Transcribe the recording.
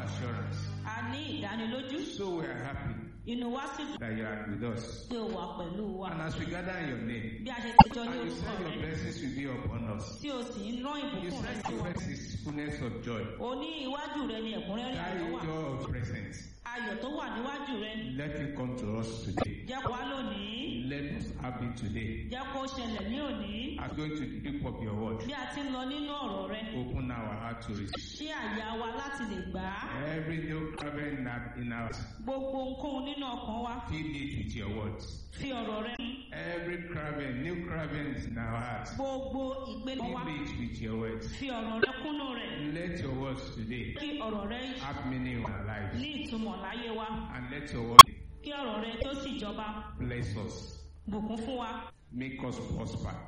assurance. a ní ìdánilójú So we are happy inú wa sì dùn that you are with us. pé o wà pẹ̀lú wa And as we gather in your name, bí a ṣe péjọ ní and you orúkọ said your rẹ blessings will be upon us. tí o sì ń rán You ìbùkún rẹ said sí your wa first is fullness of joy. o ní iwájú rẹ ní ẹ̀kúnrẹ́rẹ́ That ayọ̀ is wà joy of presence. ayọ̀ tó wà níwájú rẹ Let it come to us today. jẹ́ kó wá lónìí Let us have it today. jẹ́ kó ṣẹlẹ̀ ní òní As going to the deep of your word, bí a ti ń lọ nínú ọ̀rọ̀ rẹ open our heart to receive. ṣí àyà wa láti lè gbà á Every new craving in our, in our gbogbo ohunkóhun nínú ọkàn wa feed it with your words. fi ọ̀rọ̀ rẹ mú Every craving, new cravings in our hearts, gbogbo ìpele wa feed it with your words. fi ọ̀rọ̀ rẹ kúnnú rẹ̀ Let your words today kí ọ̀rọ̀ rẹ have meaning in our lives. ní ìtumọ̀ láyé wa And let your word kí ọ̀rọ̀ rẹ tó sì jọba bless us, bùkún fún wa make us prosper.